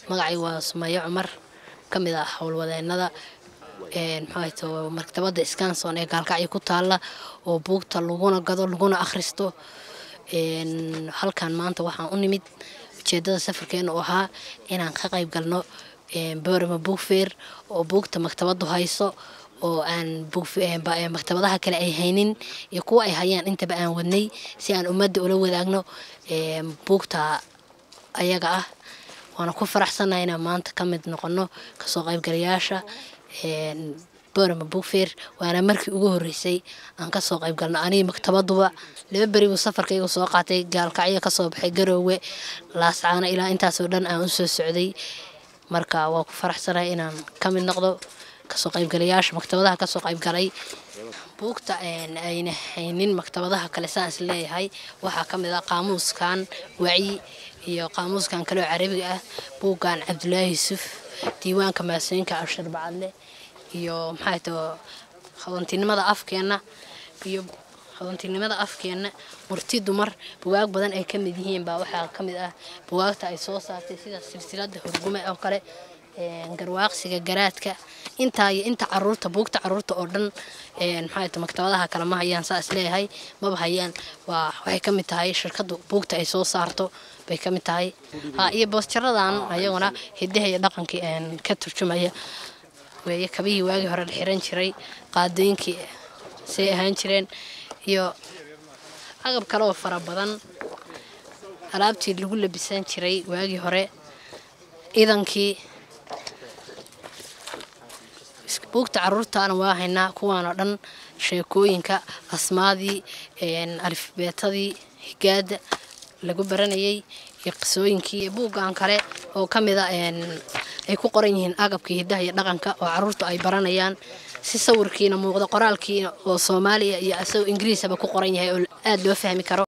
magacay waa sumayo cumar ka mid ah howlwadeenada mxuato maktabadda scanson ee gaalkacyo ku taalla oo buugta laguna gado laguna akhristo halkan maanta waxaan u nimid ujeedada safarkeena oo ahaa inaan ka qayb galno borama buugfeer oo buugta maktabaddu hayso oo aan maktabadaha kale ay haynin iyo kuwa ay hayaan intaba aan wadnay si aan ummadda ula wadaagno buugta ayaga ah waana ku faraxsannahay inaan maanta ka mid noqono kasoo qaybgalayaasha borama buugfeer waana markii ugu horreysay aan kasoo qayb galno anigi maktabaduba laba beri buu safarkayga soo qaatay gaalkacyo kasoo baxay garoowe laascaano ilaa intaasoo dhan aan u soo socday marka waa ku faraxsanahay inaan ka mid noqdo kasoo qaybgalayaasha maktabadaha kasoo qaybgalay buugta ayna haynin maktabadaha kale saan is leeyahay waxaa ka mid ah qaamuuskan wacyi iyo qaamuuskan kaleo carabiga ah buuggan cabdulaahi yuusuf diiwaanka maasooyinka abshir bacadle iyo maxay tao hadantinimada afkeenna iyo hadantinimada afkeenna murti dumar bugaag badan ay ka mid yihiin baa waxaa ka mid ah bugaagta ay soo saartay sida silsilada hurgume oo kale garwaaqsiga garaadka intaa iyo inta caruurta buugta caruurta oo dhan maxay ta maktabadaha kale ma hayaan saa is leeyahay maba hayaan waa waxay ka mid tahay shirkadda buugta ay soo saarto bay ka mid tahay iyo boostaradan ayaguna hidaha iyo dhaqankii ka turjumaya weeye kabihii waagii hore la xiran jiray qaadooyinkii say ahaan jireen iyo agab kale oo fara badan alaabtii lagu labisan jiray waagii hore idankii buugta caruurtaana waa haynaa kuwaanoo dhan sheekooyinka asmaadii alifbeetadii higaada lagu baranayay iyo qisooyinkii buuggan kale oo ka mida ay ku qoran yihiin agabkii hidaha iyo dhaqanka oo caruurtu ay baranayaan si sawirkiina muuqdo qoraalkiina oo soomaaliya iyo asagoo ingiriisaba ku qoran yahay oo aada loo fahmi karo